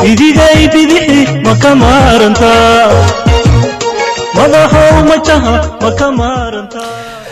idigay bidixi ma ka maarantaa madaxow majaha ma ka maarantaa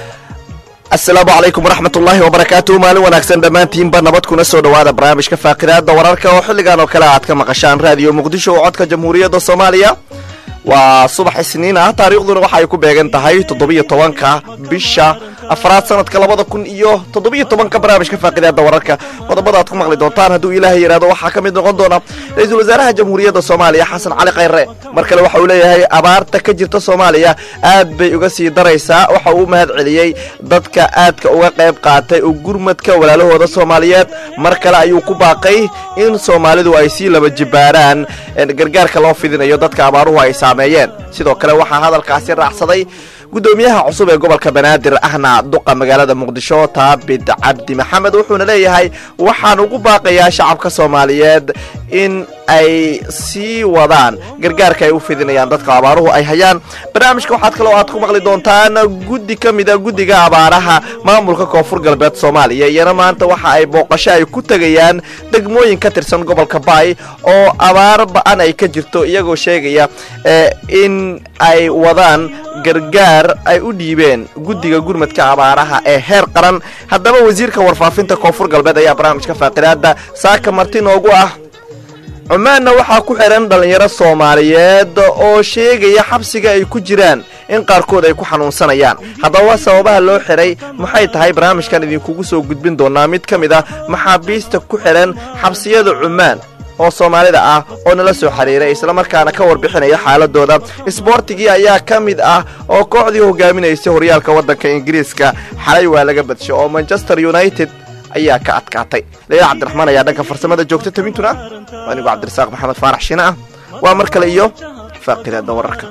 asalaamu calaykum waraxmat ullaahi wabarakaatu maalin wanaagsan dhammaantiinba nabad kuna soo dhowaada barnaamijka faaqidaada wararka oo xilligan oo kale aad ka maqashaan raadiyo muqdisho oo codka jamhuuriyadda soomaaliya waa subax isniin ah taariikhduna waxa ay ku beegan tahay toddobiyo tobanka bisha afraad sanadka labada kun iyo toddobiyo tobanka barnaamijka faaqidaada wararka qodobada aad ku maqli doontaan hadduu ilaahay yidhahdo waxaa ka mid noqon doona ra-iisul wasaaraha jamhuuriyadda soomaaliya xasan cali khayre mar kale waxa uu leeyahay abaarta ka jirta soomaaliya aad bay uga sii daraysaa waxa uu u mahad celiyey dadka aadka uga qayb qaatay oo gurmadka walaalahooda soomaaliyeed mar kale ayuu ku baaqay in soomaalidu ay sii laba jibaaraan gargaarka loo fidinayo dadka abaaruhu ay saameeyeen sidoo kale waxaa hadalkaasi raacsaday gudoomiyaha cusub ee gobolka banaadir ahna duqa magaalada muqdisho taabid cabdi maxamed wuxuuna leeyahay waxaan ugu baaqayaa shacabka soomaaliyeed in ay sii wadaan gargaarka ay u fidinayaan dadka abaaruhu ay hayaan barnaamijka waxaad kaloo aad ku maqli doontaan guddi ka mida guddiga abaaraha maamulka koonfur galbeed soomaaliya iyana maanta waxa ay booqasho ay ku tegayaan degmooyin ka tirsan gobolka baay oo abaar ba-an ay ka jirto iyagoo sheegaya in ay wadaan gargaar ay u dhiibeen guddiga gurmadka abaaraha ee heer qaran haddaba wasiirka warfaafinta koonfur galbeed ayaa barnaamijka faaqidaada saaka marti noogu ah cumaanna waxaa ku xihan dhallinyaro soomaaliyeed oo sheegaya xabsiga ay ku jiraan in qaarkood ay ku xanuunsanayaan haddaba sababaha loo xihay maxay tahay barnaamijkan idinkugu soo gudbin doonaa mid ka mid ah maxaabiista ku xidhan xabsiyada cumaan oo soomaalida ah oo nala soo xiriiray islamarkaana ka warbixinaya xaaladooda isboortigii ayaa ka mid ah oo kooxdii hogaaminaysay horyaalka waddanka ingiriiska xalay waa laga badshay oo manchester united ayaa ka adkaatay leila cabdiraxmaan ayaa dhanka farsamada joogta tabintuna waa anigu cabdirasaaq maxamed faarax shine ah waa mar kale iyo faaqidaada wararka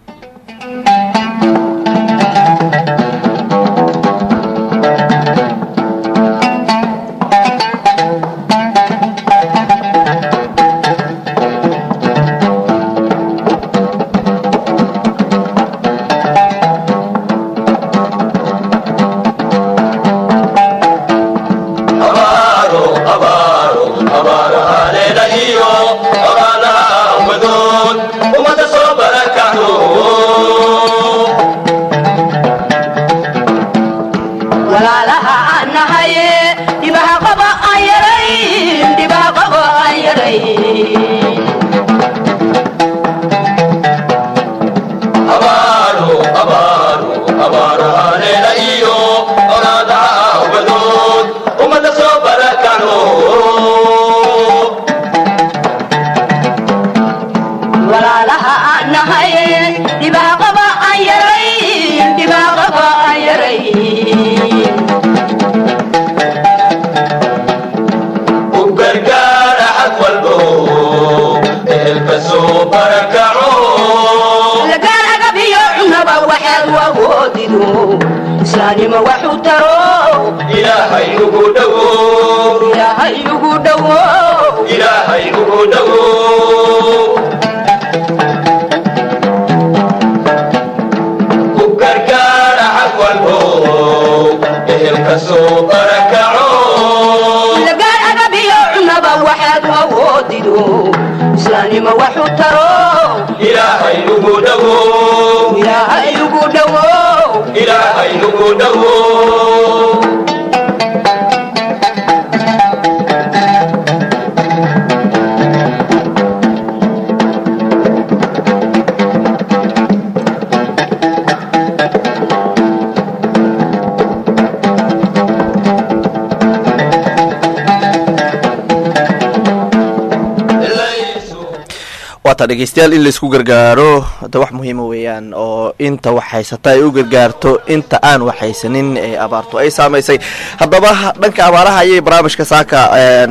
waata dhegeystayaal in laysku gargaaro hada wax muhiima weeyaan oo inta wax haysata ay u gargaarto inta aan wax haysanin ee abaartu ay saamaysay haddaba dhanka abaaraha ayay barnaamijka saaka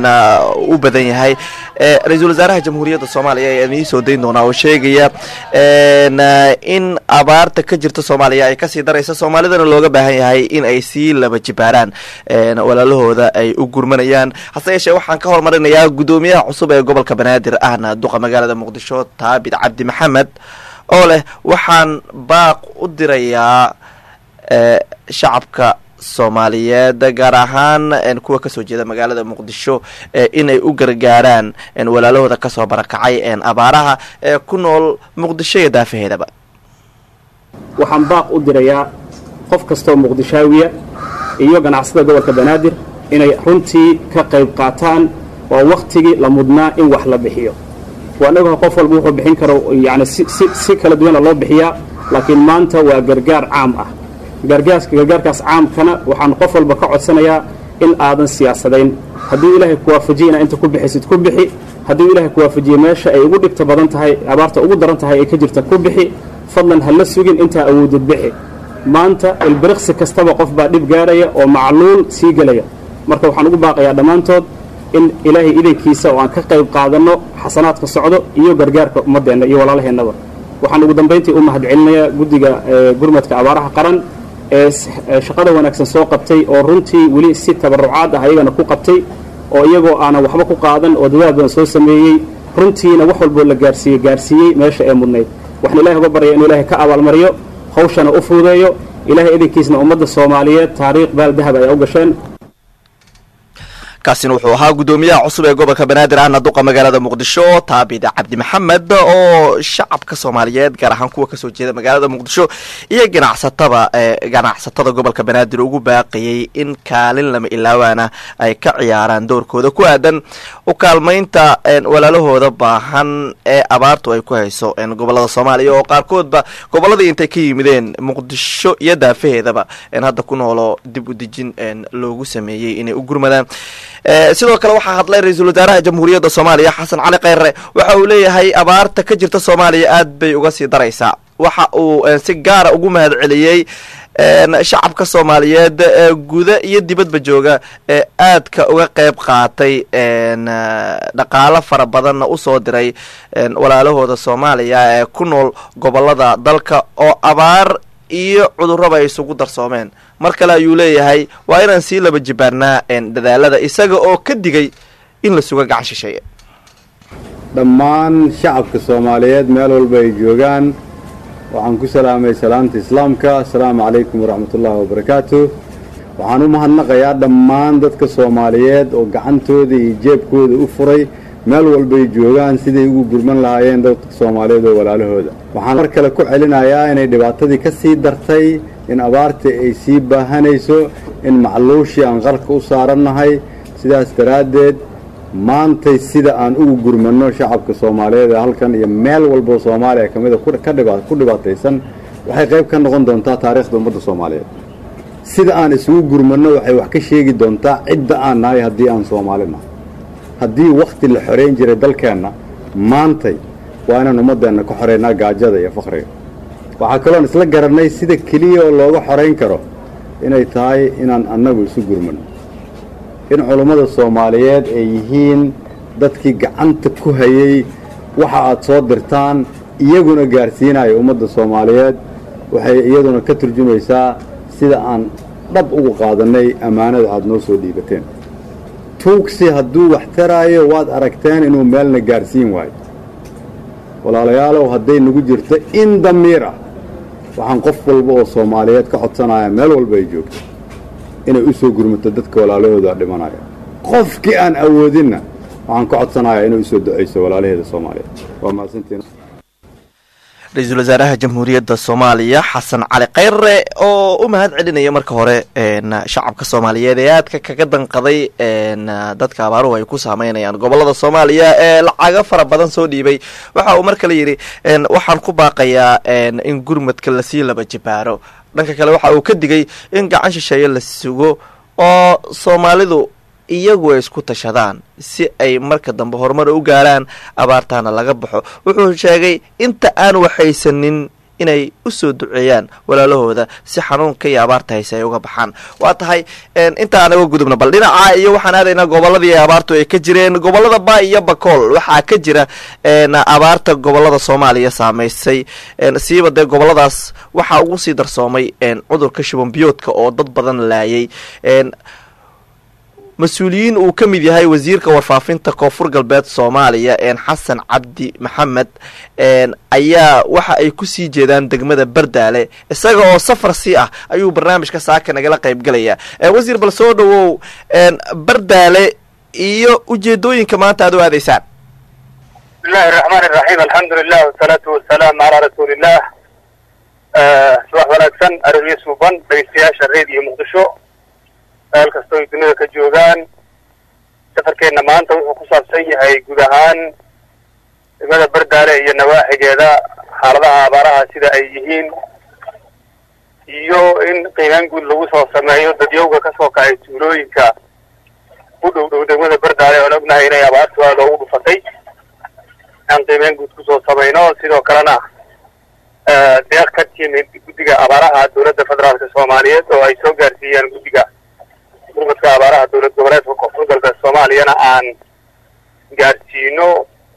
u badan yahay ra-iisul wasaaraha jamhuuriyadda soomaaliya ayaa idiin soo dayn doonaa oo sheegaya in abaarta ka jirta soomaaliya ay kasii daraysa soomaalidana looga baahan yahay in ay sii laba jibaaraan walaalahooda ay u gurmanayaan hase yeeshee waxaan ka hormarinayaa guddoomiyaha cusub ee gobolka banaadir ahna duqa magaalada muqdisho taabid cabdi maxamed oo leh waxaan baaq u dirayaa shacabka soomaaliyeed gaar ahaan kuwa kasoo jeeda magaalada muqdisho inay u gargaaraan walaalahooda kasoo barakacay abaaraha ee ku nool muqdisho iyo daafaheedaba waxaan baaq u dirayaa qof kastaoo muqdishaawiya iyo ganacsada gobolka banaadir inay runtii ka qayb qaataan waa wakhtigii la mudnaa in wax la bixiyo waanaga qof walba wuxuu bixin karo yani si kala duwana loo bixiyaa laakiin maanta waa gargaar caam ah gargaarkaas caamkana waxaan qof walba ka codsanayaa in aadan siyaasadayn hadduu ilaahay ku waafajiye inaa inta ku bixisid ku bixi hadduu ilaahay ku waafajiye meesha ay ugu dhibta badan tahay abaarta ugu daran tahay ay ka jirta ku bixi fadlan ha la sugin intaa awoodid bixi maanta ilbiriqsi kastaba qof baa dhib gaadhaya oo macluul sii gelaya marka waxaan ugu baaqayaa dhammaantood in ilaahay idankiisa oo aan ka qayb qaadanno xasanaadka socdo iyo gargaarka ummaddeenna iyo walaalaheennaba waxaan ugu dambayntii u mahadcelinayaa guddiga gurmadka abaaraha qaran ee shaqada wanaagsan soo qabtay oo runtii weli si tabarucaad ah ayagana ku qabtay oo iyagoo aanan waxba ku qaadan oo dadaal badan soo sameeyey runtiina wax walboo la gaarsiiyey gaarsiiyey meesha ee mudnayd waxaan ilahay uga baryaya inu ilahay ka abaalmariyo hawshana u fuudeeyo ilahay idankiisna ummadda soomaaliyeed taariikh baal dahab ay u gasheen kaasina wuxuu ahaa guddoomiyaha cusub ee gobolka banaadir ahna duqa magaalada muqdisho taabida cabdi maxamed oo shacabka soomaaliyeed gaar ahaan kuwa kasoo jeeda magaalada muqdisho iyo ganacsataba ganacsatada gobolka banaadir ugu baaqayay in kaalin lama ilaawaana ay ka ciyaaraan doorkooda ku aadan u kaalmaynta walaalahooda baahan ee abaartu ay ku hayso gobolada soomaaliya oo qaarkoodba goboladii intay ka yimideen muqdisho iyo daafaheedaba hadda ku noolo dib u dejin loogu sameeyey inay u gurmadaan sidoo kale waxaa hadlay ra-iisul wasaaraha jamhuuriyadda soomaaliya xasan cali kheyre waxa uu leeyahay abaarta ka jirta soomaaliya aad bay uga sii daraysaa waxa uu si gaara ugu mahad celiyey shacabka soomaaliyeed ee guda iyo dibadba jooga ee aadka uga qeyb qaatay dhaqaalo fara badanna usoo diray walaalahooda soomaaliya ee ku nool gobolada dalka oo abaar iyo cudurraba ay isugu darsoomeen mar kale ayuu leeyahay waa inaan sii laba jibaarnaa dadaalada isaga oo ka digay in la suga gacan shisheeye dhammaan shacabka soomaaliyeed meel walba ay joogaan waxaan ku salaamay salaamta islaamka asalaamu calaykum waraxmatullaahi wabarakaatu waxaan u mahadnaqayaa dhammaan dadka soomaaliyeed oo gacantooda iyo jeebkooda u furay meel walbay joogaan siday ugu gurman lahaayeen dadka soomaaliyeed oo walaalahooda waxaan mar kale ku celinayaa inay dhibaatadii ka sii dartay in abaartii ay sii baahanayso in macluushii aan qarka u saarannahay sidaas daraaddeed maantay sida aan ugu gurmanno shacabka soomaaliyeed ee halkan iyo meel walboo soomaaliya ka mida ku dhibaataysan waxay qayb ka noqon doontaa taariikhda ummadda soomaaliyeed sida aan isugu gurmanno waxay wax ka sheegi doontaa cidda aan nahay haddii aan soomaali nahay haddii wakhti la xorayn jiray dalkeenna maantay waa inaan ummaddeenna ka xoraynaa gaajada iyo fakhriga waxaa kaloon isla garannay sida keliya oo looga xorayn karo inay tahay inaan annagu isu gurmanno in culummada soomaaliyeed ay yihiin dadkii gacanta ku hayay waxa aad soo dirtaan iyaguna gaarsiinaya ummadda soomaaliyeed waxay iyaduna ka turjumaysaa sida aan dhab ugu qaadannay ammaanada aad noo soo dhiibateen tuugsi hadduu wax taraayo waad aragteen inuu meelna gaarsiin waayo walaalayaalow hadday nagu jirto in damiir ah waxaan qof walba oo soomaaliyeed ka codsanaya meel walba ay joogto inay u soo gurmato dadka walaalahooda dhimanaya qofkii aan awoodinna waxaan ka codsanayaa inay usoo ducayso walaalaheeda soomaaliyeed waa mahadsantiin ra-iisul wasaaraha jamhuuriyadda soomaaliya xasan cali kheyre oo u mahad celinaya marka hore shacabka soomaaliyeed ee aadka kaga danqaday dadka abaaruhu ay ku saameynayaan gobolada soomaaliya ee lacago fara badan soo dhiibay waxa uu mar kale yidhi waxaan ku baaqayaa in gurmadka lasii laba jibaaro dhanka kale waxa uu ka digay in gacan shisheeye la sugo oo soomaalidu iyagu ay isku tashadaan si ay marka dambe horumar u gaaraan abaartaana laga baxo wuxuu sheegay inta aan waxaysanin inay u soo duceeyaan walaalahooda si xanuunka iyo abaarta hayse ay uga baxaan waa tahay inta aan uga gudubno bal dhinaca iyo waxaan aadaynaa goboladii abaartu ay ka jireen gobolada ba iyo bakool waxaa ka jira abaarta gobolada soomaaliya saameysay siiba dee goboladaas waxaa ugu sii darsoomay cudurka shuban biyoodka oo dad badan laayay mas-uuliyiin uu ka mid yahay wasiirka warfaafinta koonfur galbeed soomaaliya xasan cabdi maxamed ayaa waxa ay kusii jeedaan degmada bardaale isaga oo safar sii ah ayuu barnaamijka saaka nagala qayb galaya wasiir bal soo dhawow bardaale iyo ujeedooyinka maanta aad u aadaysaan bismillahi raxmaan iraxiim alxamdulilah wasalaatu wasalaamu calaa rasuuliillah subax wanaagsan arigyo suuban dhegeystayaasha reediyo muqdisho meel kastoo ay dunida ka joogaan safarkeenna maanta wuxuu ku saabsan yahay guud ahaan degmada bardaale iyo nawaaxigeeda xaaladaha abaaraha sida ay yihiin iyo in qiimaan guud lagu soo sameeyo dadyowga kasoo kacay tuulooyinka u dhow dhow degmada bardaale oon ognahay inay abaartu aada ugu dhufatay aan qiimeyn guud kusoo samayno sidoo kalena deeq ka timid guddiga abaaraha dowladda federaalka soomaaliyeed oo ay soo gaarsiiyeen guddiga gurmadka abaaraha dowlad goboleedka koonfur galbeed soomaaliyana aan gaarsiino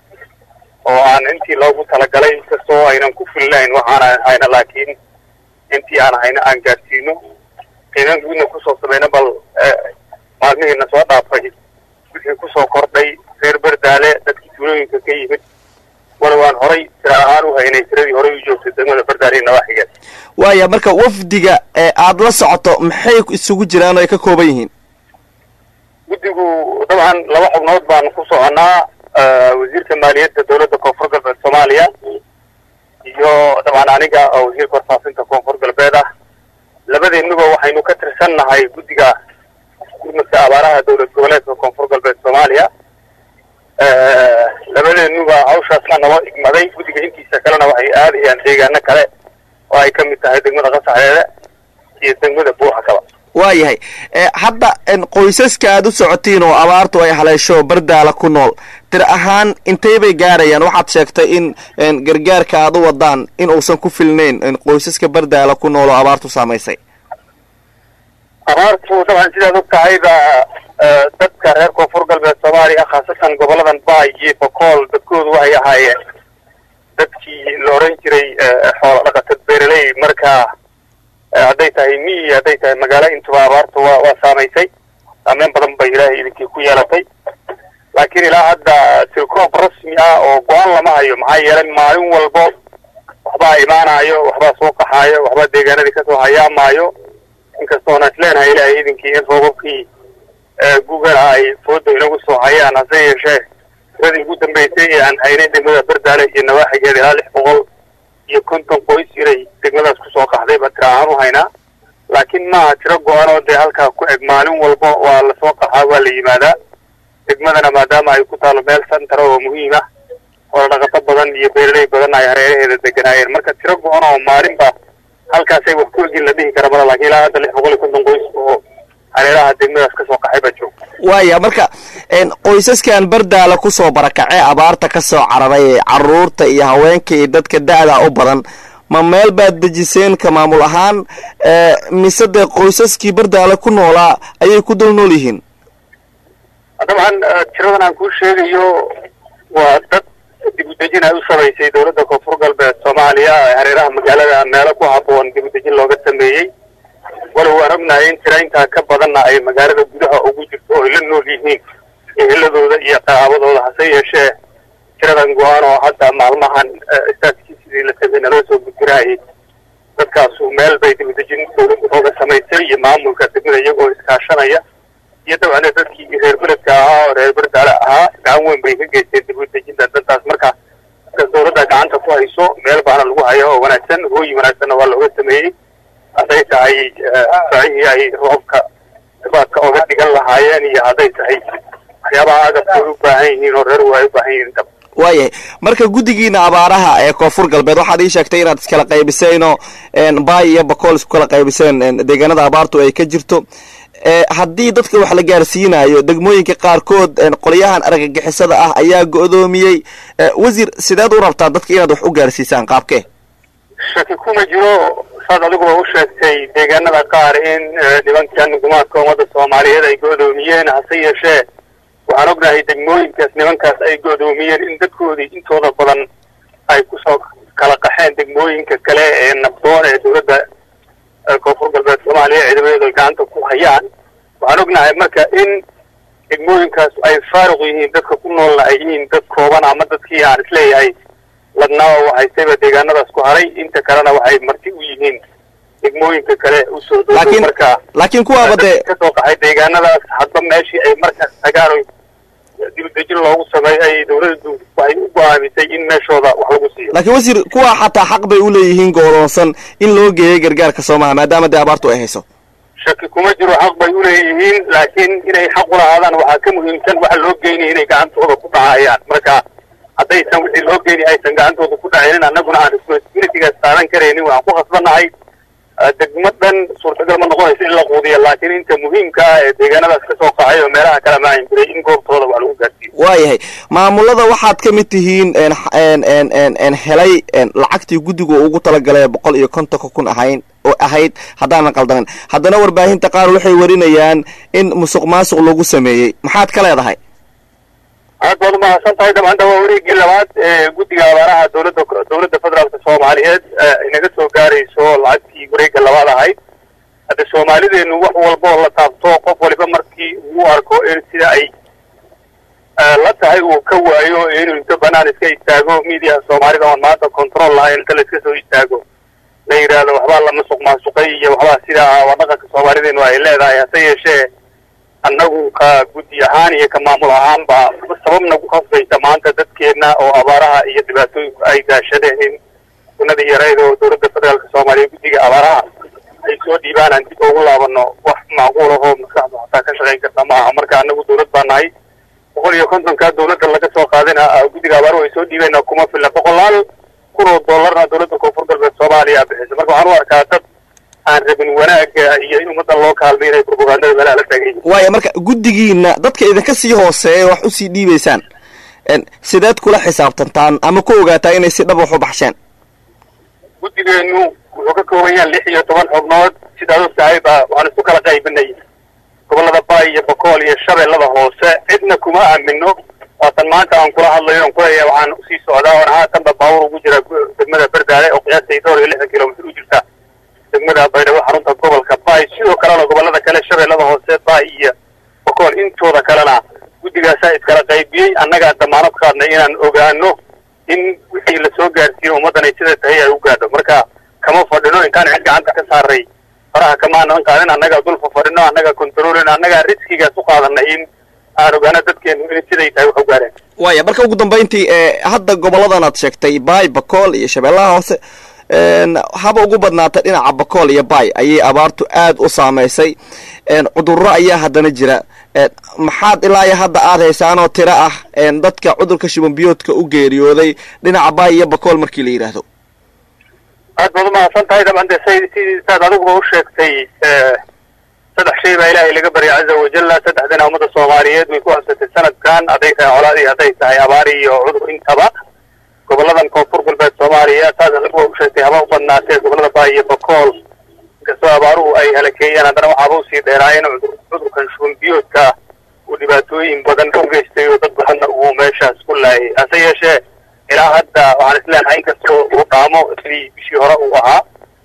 oo aan intii loogu talagalay inkastoo aynan ku filnayn waxaan hayna laakiin intii aan hayna aan gaarsiino qiimeyn guudna kusoo samayno bal maalmihiina soo dhaafay wixii kusoo kordhay reer bardaale dadkii tuulooyinka ka yimid walow aan horay tira ahaan u haynay tiradii horay u joogtay degmada bardaale iyo nawaaxigeed waaya marka wafdiga ee aada la socoto maxay isugu jiraan oo ay ka kooban yihiin guddigu dabcan laba xubnood baan ku soconaa wasiirka maaliyadda dowladda koonfur galbeed soomaaliya iyo dabcan aniga oo wasiirka warfaafinta koonfur galbeed ah labadeennuba waxaynu ka tirsannahay guddiga gurmadka abaaraha dowlad goboleedka koonfur galbeed soomaaliya labadeennuba hawshaasna naloo igmaday guddiga intiisa kalena waxay aadayaan deegaano kale oo ay ka mid tahay degmada qasaxeede iyo degmada buuxa kaba waayahay hadda qoysaska aada u socotiin oo abaartu ay haleesho bardaala ku nool tir ahaan intay bay gaarayaan waxaad sheegtay in gargaarka aada u wadaan in uusan ku filnayn qoysaska bardaala ku nool oo abaartu saamaysay abaartu dabcan sidaad og tahayba dadka reer koonfur galbeed soomaaliya khaasatan goboladan baay iyo bokool dadkoodu waxay ahaayeen dadkii la oran jiray xoolo dhaqatad beeraley marka hadday tahay miyi hadday tahay magaalo intuba abaartu waa waa saamaysay saameyn badan bay ilaahay idinkii ku yeelatay laakiin ilaa hadda tilkoob rasmi ah oo go-aan lama hayo maxaa yeelay maalin walbo waxbaa imaanayo waxbaa soo qaxaayo waxbaa deegaanadii kasoo hayaamaayo inkastoona is leenahay ilaahay idinkii in roobabkii gugana ay fooda inagu soo hayaan hase yeeshee tiradii ugu dambeysay ee aan haynay degmada bardaale iyo nawaaxigeeda ilaa lix boqol iyo konton qoys inay degmadaas kusoo qaxday baa tira ahaan u haynaa laakiin maaha tiro go-an oo dee halkaa ku eg maalin walba waa lasoo qaxaa waa la yimaadaa degmadana maadaama ay ku taalo meel santara oo muhiim ah oo dhaqato badan iyo beeraley badan ay hareeraheeda deganaayeen marka tiro go-an oo maalinba halkaasay wax ku egin la dhihi kara mala lakin ilaa hadda lix boqol iyo konton qoys oo hareeraha degmadaas kasoo qaxay baa jooga waaya marka qoysaskan bardaala kusoo barakacee abaarta kasoo cararay ee caruurta iyo haweenka iyo dadka da-da u badan ma meel baad dejiseen ka maamul ahaan mise dee qoysaskii bardaala ku noolaa ayay ku dul nool yihiin dabcan tiradan aan kuu sheegayo waa dad dib udejin ay u samaysay dowladda koonfur galbeed soomaaliya ee hareeraha magaalada meelo ku habboon dib udejin looga sameeyey walow waan ognahay in tira intaa ka badanna ay magaalada gudaha ugu jirto oo ay la nool yihiin eheladooda iyo qaraabadooda hase yeeshee tiradan go-aan oo hadda maalmahan istaaskii sidii la samey naloo soo gudbinaayay dadkaasu meel bay dib udejin dowladda ooga samaysay iyo maamulka degmada iyagoo iskaashanaya iyo dabcana dadkii reer beledka ahaa oo reer berdaale ahaa gacan weyn bay ka geysteen dib udejinta dantaas marka markas dowladda gacanta ku hayso meel baana lagu hayo oo wanaagsan hooyi wanaagsanna waa looga sameeyey hadday tahay sacihii ay roobka dibaadka oga dhigan lahaayeen iyo hadday tahay waxyaabaha agabkooda u baahan yihiin oo reer waa u baahan yihiin intaba waayahay marka guddigiina abaaraha ee koonfur galbeed waxaad ii sheegtay inaad iskala qaybiseenoo baay iyo bakool isku kala qaybiseen deegaanada abaartu ay ka jirto haddii dadka wax la gaarsiinayo degmooyinka qaarkood qolyahan argagixisada ah ayaa go-doomiyey wasiir sideed u rabtaa dadka inaad wax u gaarsiisaan qaabkee shaki kuma jiro saad adiguba u sheegtay deegaanada qaar in nimankan gumaadka ummadda soomaaliyeed ay go-doomiyeen hase yeeshee waxaan ognahay degmooyinkaas nimankaas ay go-doomiyeen in dadkoodii intooda badan ay kusoo kala qaxeen degmooyinka kale ee nabdoon ee dowladda koonfur galbeed soomaaliya ciidamadeedu ay gacanta ku hayaan waxaan ognahay marka in degmooyinkaas ay faaruq yihiin dadka ku noolna ay yihiin dad kooban ama dadkii aan isleeyahay ladnaa oo haystayba deegaanadaas ku haray inta kalena waxay marti u yihiin degmooyinka kale usoo dhow laakiin marka laakiin kuwaaba dee ka soo qaxay deegaanadaas hadba meeshii ay markaas tagaan oy dibadejin loogu sameeyo ay dawladdu waxay u go-aamisay in meeshooda wax lagu siiyo laakiin wasiir kuwa xataa xaq bay u leeyihiin go'doonsan in loo geeyo gargaarka soomaha maadaama dee abaartu ay hayso shaki kuma jiro xaq bay u leeyihiin laakiin inay xaq u lahaadaan waxaa ka muhiimsan waxa loo geynaya inay gacantooda ku dhacayaan marka haddaysan wixii loo geyni aysan gacantooda ku dhacaynin annaguna aan responsibilitygaas qaadan karaynin waxaan ku khasbannahay eh, degmo dhan suurtagal ma noqonayso in la quudiyo laakiin inta muhiimka ah ee deegaanadaas ka soo qaxay oo meelaha kala maahin jiray in goobtooda wax lagu gaarsiiyo waayahay maamulada waxaad ka mid tihiin en en en en en helay en lacagtii guddigu ugu talagalay boqol iyo kontonka kun ahayn oo ahayd haddaanan qaldanin haddana warbaahinta qaar waxay warinayaan in musuq maasuq lagu sameeyey maxaad ka leedahay aad baad umahadsan tahay dabcanta waa wareegii labaad ee guddiga abaaraha dowladda dowladda federaalka soomaaliyeed ee inaga soo gaarayso lacagtii wareegga labaad ahayd hadda soomaalideenu wax walba oo la taabto qof waliba markii uu arko in sida ay eh, la tahay uu ka waayo inuu inta banaan iska istaago media soomaalida oon maanta control lahayn inta la iska soo istaago la yidhaahdo waxbaa la masuq maasuqay iyo waxbaa sidaa waa dhaqanka soomaalideenu ay leedahay hase yeeshee annagu ka guddi ahaan iyo ka maamul ahaanba sabab nagu khasbaysa maanta dadkeenna oo abaaraha iyo dhibaatooyinku ay daashadeen sunadii yarayd oo dowladda federaalka soomaaliya guddiga abaaraha ay soo dhiibaan aan dib ugu laabano wax macquul ahoo maskaxda xataa ka shaqayn karta ma aha marka annagu dowlad baa nahay boqol iyo kontonka dowladda laga soo qaadina guddiga abaaruhu ay soo dhiibeenna kuma filla boqolaal kun oo dollarna dowladda koonfur galbeed soomaaliya bixisa marka waxaan u arkaa dad aan rabin wanaaga iyo in ummadda loo kaalmay inay propagandada meelaha la taagan yihiin waaya marka guddigiina dadka idinka sii hooseeya wax usii dhiibaysaan en sideed kula xisaabtantaan ama ku ogaataa inay si dhab wax u baxsheen guddigeenu wuxuu ka kooban yahay lix iyo toban xubnood sidaad og tahay baa waxaan isku kala qaybinay gobollada baay iyo bokool iyo shabeellada hoose cidna kuma aamino waatan maanta aan kula hadlayo on kuleeyahay waxaan usii socdaa oon haatanba baawur ugu jira degmada berdaale oo qiyaastay dhowr iyo lixdan kilomitr u jirta degmada baydhabo xarunta gobolka baay sidoo kalena gobollada kale shabeellada hoose baay iyo bokool intooda kalena guddigaasaa iskala qaybiyey annagaa damaanad qaadnay inaan ogaano in wixii lasoo gaarsiiyo ummaddan ay sida tahay ay u gaadho marka kama fadhino intaan cid gacanta ka saaray faraha kamaanan qaadin annagaa dulfa fadhino annagaa controlin annagaa riskigaas u qaadanay in aan ogaano dadkeenu in siday tahay wax u gaareen waaya marka ugu dambayntii ee hadda goboladan aad sheegtay baay bakool iyo shabeellaha hoose en haba ugu badnaatay dhinaca bakool iyo baay ayay abaartu aad u saamaysay en cudurro ayaa haddana jira en maxaad ilaa iyo hadda aad haysaanoo tiro ah en dadka cudurka shuban biyoodka u geeriyooday dhinaca baay iyo bakool markii la yidhaahdo aad baad umahadsan tahay dabcan de say sidii saad adiguba u sheegtay saddex shay baa ilaahay laga baryay caza wajalla saddexdana ummadda soomaaliyeed way ku habsatay sanadkan hadday tahay colaadii hadday tahay abaari iyo cudur intaba goboladan koonfur galbeed soomaaliya saas adiguba u sheegtay haba u badnaatee gobolada baay iyo bakool inkastoo abaaruhu ay halakeeyeen haddana waxaaba usii dheeraayeen cudur cudurkan shuban biyoodka uu dhibaatooyin badan u geystay oo dad badanna uu meeshaas ku laayay hase yeeshee ilaa hadda waxaan isleenahay inkastoo uu dhaamo sidii bishii hore uu ahaa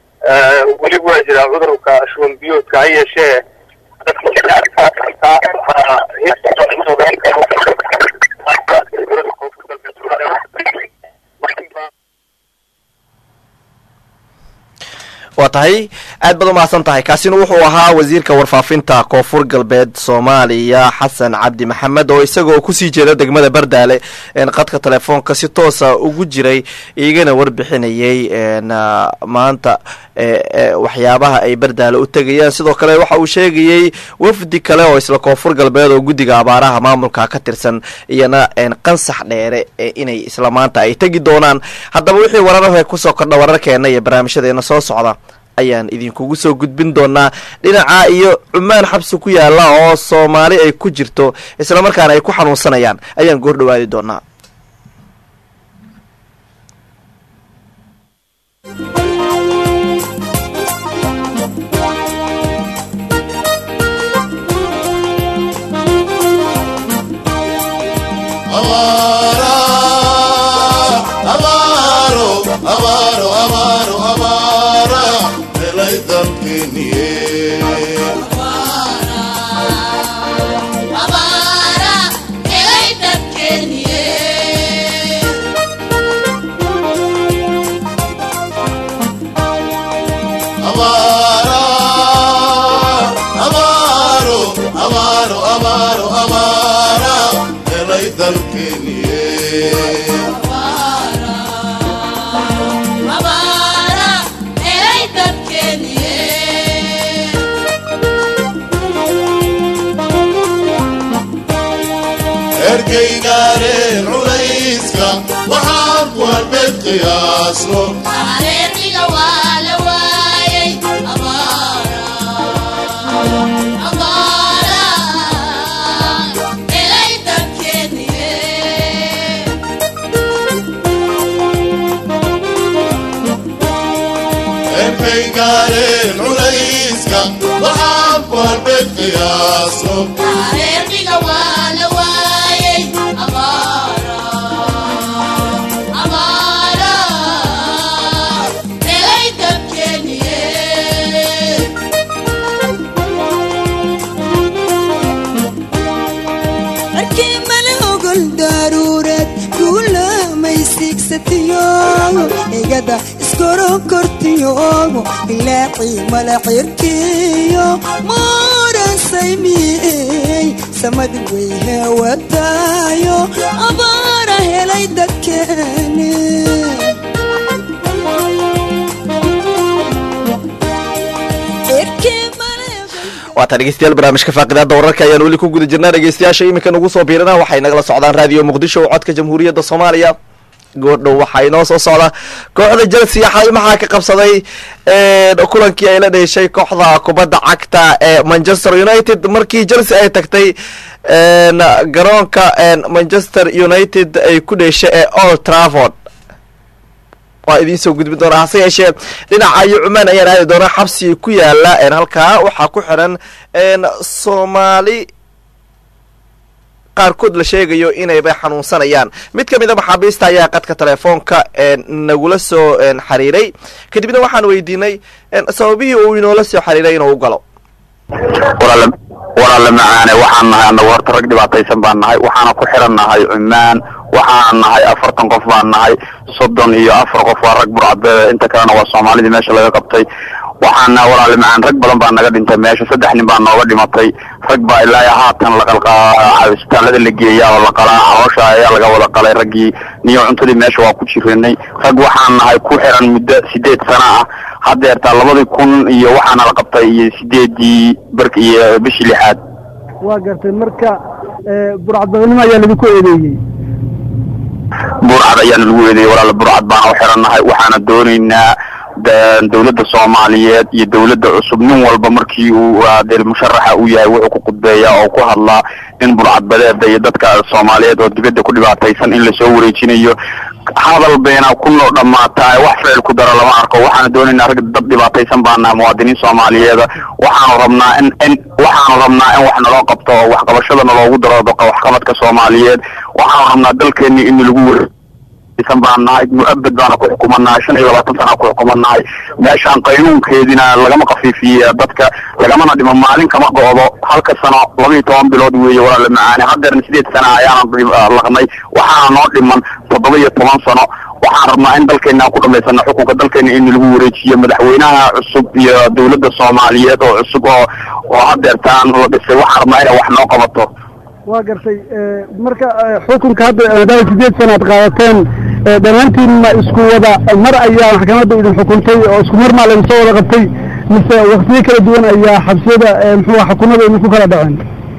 weli waa jiraa cudurka shuban biyoodka ha yeeshee waa tahay aad baad umahadsan tahay kaasina wuxuu ahaa wasiirka warfaafinta koonfur galbeed soomaaliya xasan cabdi maxamed oo isagoo kusii jeeda degmada bardaale qadka telefoonka si toosa ugu jiray igana warbixinayay maanta waxyaabaha ay bardaale u tegayaan sidoo kale waxa uu sheegayey wafdi kale oo isla koonfur galbeed oo guddiga abaaraha maamulka ka tirsan iyana qansax dheere inay isla maanta ay tegi doonaan haddaba wixii wararah kusoo kordha wararkeena iyo barnaamijyadeena soo socda ayaan idinkugu soo gudbin doonaa dhinaca iyo cumaan xabsi ku yaala oo soomaali ay ku jirto islamarkaana ay ku xanuunsanayaan ayaan goor dhawaadi doonaa Abara, dalkeeniye ergeygaareen culayska waxaan ku halbeed qiyaasno ergeygaareen culayska waxaan ku halbeed qiyaasno markii mala ogol daaruureed kuulamaysiigsatiyo igada iskorokortiyogo ilaacii mala cirkiyo mooransaymiyey samadi way hewataayo abaara helay dadkeeni cirkii mala waataa dhegeystayaal barnaamijka faaqidaada wararka ayaan weli ku guda jirnaa dhegeystayaasha iminka nagu soo biirana waxay nagala socdaan raadiyo muqdisho oo codka jamhuuriyadda soomaaliya goordhow waxaa inoo soo socda kooxda chelsea xalay maxaa ka qabsaday kulankii ay la dheshay kooxda kubadda cagta ee manchester united markii chelsea ay tagtay garoonka manchester united ay ku dheshay ee old trafford waa idiin soo gudbin doonaa hase yeeshee dhinaca iyo cumaan ayaan aadi doonaa xabsi ku yaala halkaa waxaa ku xiran soomaali qaarkood la sheegayo inaybay xanuunsanayaan mid ka mid a maxaabiista ayaa qadka telefoonka nagula soo xiriiray kadibna waxaan weydiinay sababihii uu inoola soo xiriiray inuu u galo walaale macaane waxaan nahay annagu horta rag dhibaataysan baan nahay waxaana ku xiran nahay cumaan waxaana nahay afartan qof baan nahay soddon iyo afar qof waa rag burcadbeed inta kalena waa soomaalidii meesha laga qabtay waxaana walaale macaan rag badan baa naga dhintay meesha saddex nin baa nooga dhimatay rag baa ilaa haatan laqalqaa isbitaalada la geeyaa oo la qalaa caloosha ayaa laga wada qalay raggii niyo cuntadii meesha waa ku jiranay rag waxaan nahay ku xiran muddo sideed sana ah haddeertaa labadii kun iyo waxaana la qabtay iyo sideedii bark iyo bishii lixaad waa gartay marka burcadbadanimo ayaa laidinku eedeeyey burcad ayaana lagu eedeeyey walaala burcad baana u xirannahay waxaana doonaynaa dawladda soomaaliyeed iyo dawladda cusub nin walba markii uu dee musharaxa uu yahay wuxuu ku khudbeeyaa oo ku hadlaa in burcadbadeeda iyo dadka soomaaliyeed oo dibadda ku dhibaataysan in lasoo wareejinayo hadal bayna ku noo dhammaataa wax ficil ku daro lama arko waxaana doonaynaa rag dad dhibaataysan baa nahay muwaadiniin soomaaliyeeda waxaanu rabnaa in in waxaanu rabnaa in wax naloo qabto oo waxqabashadana loogu daro waxqabadka soomaaliyeed waxaanu rabnaa dalkeeni in lagu weri san baan nahay mu-abad baana ku xukumanahay shan iyo labaatan sana ku xukumanahay meeshaan qaynuunkeedina lagama kafiifiye dadka lagamana dhimo maalin kama go'do halka sano laba iyo toban bilood weeye walaala macaane haddeerna sideed sana ayaana laqnay waxaana noo dhiman toddoba iyo toban sano waxaan rabnaa in dalkeena aan ku dhamaysano xukunka dalkeena in lagu wareejiyo madaxweynaha cusub iyo dawladda soomaaliyeed oo cusub oo oo haddeertaan la dhisay waxaan rabnaa inay wax noo qabato waa gartay marka xukunka hadda maadaama sideed sana ad qaadateen dhammaantiin ma isku wada mar ayaa maxkamadda idin xukuntay oo isku mar maa laydin soo wada qabtay mise waktiyo kala duwan ayaa xabsiyada muxuu xukunada idinku kala dhaceen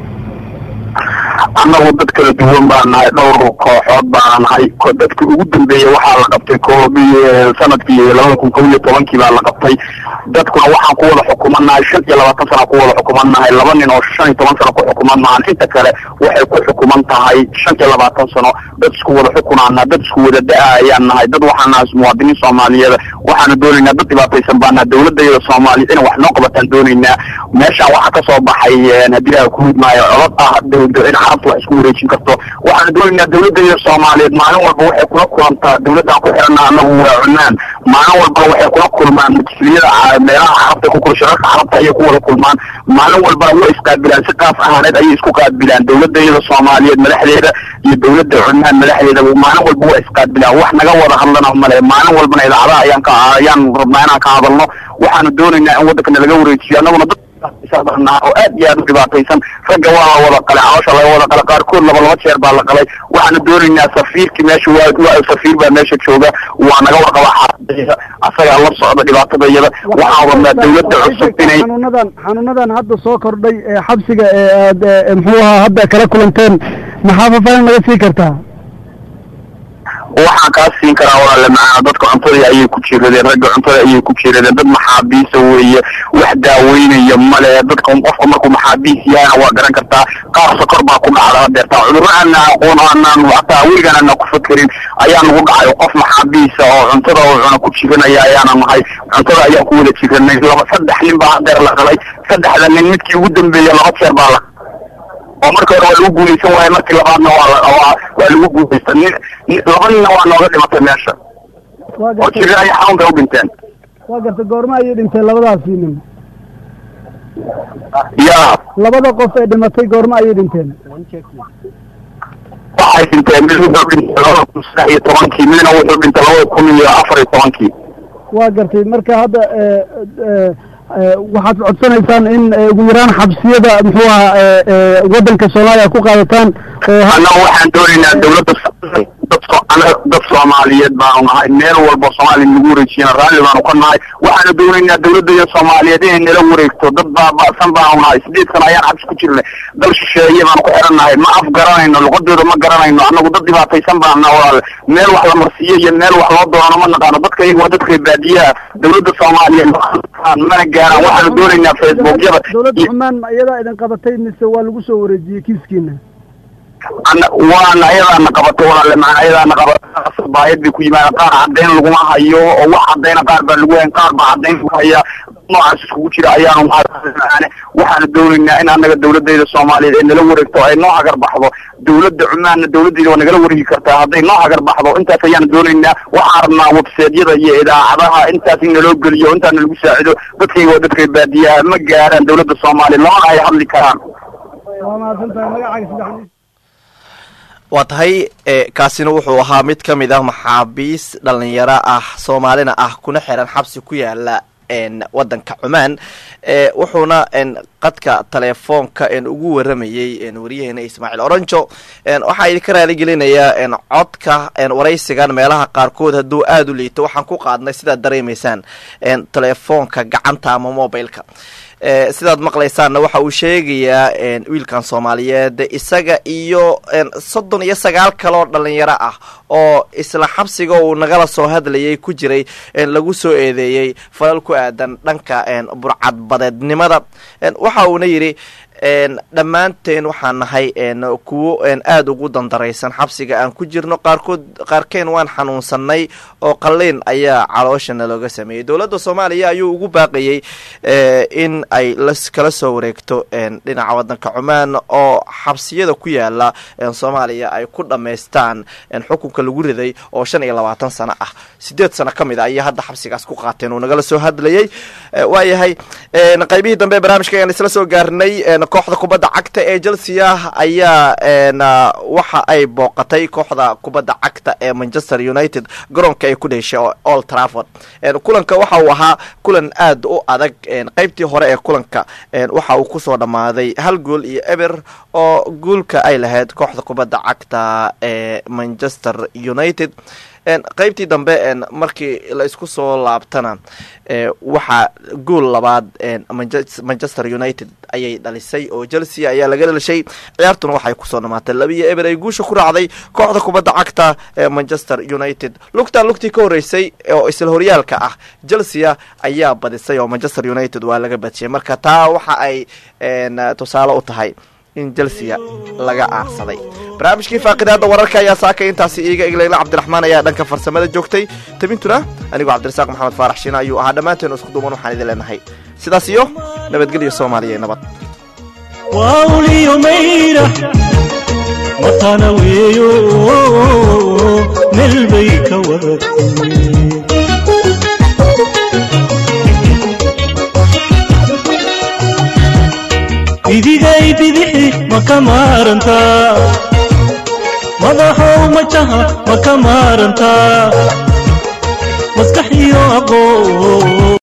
annagu dad kala duwan baan nahay dhowr kooxood baan nahay dadki ugu dambeeyey waxaa la qabtay koobi sanadkii labada kun kob iyo tobankii baa la qabtay dadkuna waxaan ku wada xukumanahay shan iyo labaatan sana ku wada xukumanahay laba nin oo shan iyo toban sano ku xukuman maahan inta kale waxay ku xukuman tahay shan iyo labaatan sano dad isku wada xukunaana dad isku wada da-a ayaan nahay dad waxaan nahay muwaadiniin soomaaliyeed waxaana doonaynaa dad dhibaataysan baan nahay dawladayada soomaaliya inay wax noo qabataan doonaynaa meeshaan waxaa kasoo baxay haddii ilaha ku hidmaayo codod ah in carabta wax isku wareejin karto waxaana doonaynaa dawladayada soomaaliyeed maalin walba waxay kula kulantaa dawladaan ku xirana anagu waa cunaan maalin walba waxay kula kulmaan majlisyada meelaha carabta ku kula shirarka carabta ayay ku wada kulmaan maalin walba way isqaabilaan si qaas ahaaneed ayay isku qaabilaan dawladayada soomaaliyeed madaxdeeda iyo dawladda cunaan madaxdeeda maalin walba waa isqaabilaan wax naga wada hadlana male maalin walbana idaacadaha ayaan ka ayaan rabnaa inaan ka hadalno waxaanu doonaynaa in waddankana laga wareejiyo annaguna dad dhibaataysan oo aad iyo aad u dhibaataysan ragga waa la wada qalay caloosha laga wada qalay qaarkood laba laba jeer baa la qalay waxaana doonaynaa safiirkii meesha waa waa safiir baa meesha jooga waa naga warqaba xaaladayda asagaa la socda dhibaatadayada waxaan wadnaa dawladda cusub inay xanuunadan xanuunadan hadda soo kordhay ee xabsiga ee aad ee, muxuu ahaa hadda kala kulanteen maxaa faahfaahin naga sii kartaa waxaan kaa siin karaa walaale macaana dadka cuntada ayay ku jiradeen ragga cuntada ayay ku jiradeen dad maxaabiisa weeye wax daaweynaya male dadka qofka markuu maxaabiis yahayna waa garan kartaa qaar sokor baa ku dhacda hadeertaa cudurro aanna aqoon oo aanaan hataa weligaan aanna ku fakerin ayaa nagu dhacay qof maxaabiisa oo cuntada oo cuna ku jiranaya ayaana nahay cuntada ayaan ku wada jiranay laba saddex nin baa hadeer la qalay saddexda nin midkii ugu dambeeya laba jeer baa la oo marka hore waa lagu guulaysan waaye markii labaadna waa la- waa waa lagu guulaysta nin nin- laba ninna waa nooga dhimatay meesha waa oo gartay jirra ay xanuun bay u dhinteen waa gartay goorma ayay dhinteen labadaasi nin yaa labada qof ee dhimatay goorma ayay dhinteen waxay dhinteen mid wuxuu dhintay labada kun saddex iyo tobankii midna wuxuu dhintay labada kun iyo afar iyo tobankii waa gartay marka hadda ee, ee, ee, waxaad codsanaysaan in ee, ugu yaraan xabsiyada muxuu ahaa ee, ee, waddanka soomaaliya ku qaadataan oo ha- annaga waxaan doonaynaa dawladda so- dad so- anaga dad soomaaliyeed baanu nahay meel walba soomaaliya nagu wareejiyana raalli baanu ka nahay waxaanu doonaynaa dawladda soomaaliyeed inay nala wareegto dad baaba'san baanu nahay sideed sano ayaan xabsi ku jirnay dal shisheeye baanu ku xiran nahay ma af garanayno luqadooda ma garanayno annagu dad dhibaataysan baanu nahay walaale meel wax la marsiiyo iyo meel wax loo doono ma naqaano dadka iyaga waa dadka baadiyaha dawladda soomaaliyeed mana gaaraan waxaanu doonaynaa facebookyada dawladda iyo xumaan ma iyadaa idin qabatay mise waa lagu soo wareejiyey kiiskiina ana waana ayadaana qabatay walaale maana ayadaana qabatay baayad bay ku yimaadeen qaar caddayn laguma hayo oo wax caddayna qaar baa lagu hayn qaar baa caddayn lagu haya noocaas iskugu jira ayaanu maane waxaanu doonaynaa in annaga dawladayda soomaaliyeed ay nala wareegto ay noo hagar baxdo dawladda cumaanna dawladayda waa nagala wareegi kartaa hadday noo hagar baxdo intaas ayaanu doonaynaa waxaan rabnaa webseedyada iyo idaacadaha intaas in naloo geliyo intaas nalagu saacido dadkayga waa dadkay baadiyaha ma gaaraan dawladda soomaaliya lamana ay hadli karaan waa mahadsan tahay magacaaga saddexdiis waa tahay e, kaasina wuxuu ahaa mid ka mid ah maxaabiis dhalinyaro ah soomaalina ah kuna xiran xabsi ku yaala n wadanka cumaan e, wuxuuna n qadka telefoonka n ugu waramayey n wariyaheena ismaaciil oranjo n waxaa idinka raaligelinayaa n codka n waraysigan meelaha qaarkood hadduu aada u liito waxaan ku qaadnay sidaad dareemaysaan n telefoonka gacanta ama mobileka e, sidaad maqlaysaanna waxa uu sheegayaa n wiilkan soomaaliyeed isaga iyo n soddon iyo sagaal kaloo dhalinyaro ah oo isla xabsiga uu nagala soo hadlayay ku jiray n lagu soo eedeeyey falal ku aadan dhanka n burcadbadeednimada n waxa uuna yidhi n dhammaanteen waxaan nahay n kuwo n aada ugu dandaraysan xabsiga aan ku jirno qaarkood qaarkeen waan xanuunsanay oo qalliin ayaa calooshana looga sameeyey dowladda soomaaliya ayuu ugu baaqayey e, in ay las kala soo wareegto n dhinaca wadanka cumaan oo xabsiyada ku yaala n soomaaliya ay ku dhammaystaan n xukunka lagu riday oo shan iyo labaatan sano ah sideed sano ka mid a ayay hadda xabsigaas ku qaateen uu nagala soo hadlayey e, waayahay n qaybihii dambe ee barnaamijka ayaan isla soo gaarnay n kooxda kubadda cagta ee chelsea ayaa n waxa ay booqatay kooxda kubadda cagta ee manchester united garoonka ay ku dheshay oo old trafford n kulanka waxa uu ahaa kulan aad u adag n qaybtii hore ee kulanka n waxa uu kusoo dhammaaday hal gool iyo eber oo guulka ay lahayd kooxda kubadda cagta ee manchester united n qaybtii dambe n markii la isku soo laabtana e waxaa gool labaad n Manche- manchester united ayay dhalisay oo chelsea ayaa laga dhalishay ciyaartuna waxay kusoo dhamaatay labiyo eber ay guusha ku raacday kooxda kubadda cagta ee manchester united lugtan lugtii ka horeysay oo isla horyaalka ah chelsea ayaa badisay oo manchester united waa laga badshiyay marka taa waxa ay n tusaale u tahay in chelsea laga aarsaday barnaamijkii faaqidaada wararka ayaa saaka intaasi iiga iglayla cabdiraxmaan ayaa dhanka farsamada joogtay tabintuna anigoo cabdirasaaq maxamed faarax shiina ayuu ahaa dhammaanteen isku duuban waxaan idin leenahay sidaas iyo nabadgelyo soomaaliya iyo nabad wauliyo mayra matana weeyo meel bay ka wadatay idigay bidixi ma ka maarantaa madaxow majaha ma ka maarantaa maskax iyo aqoon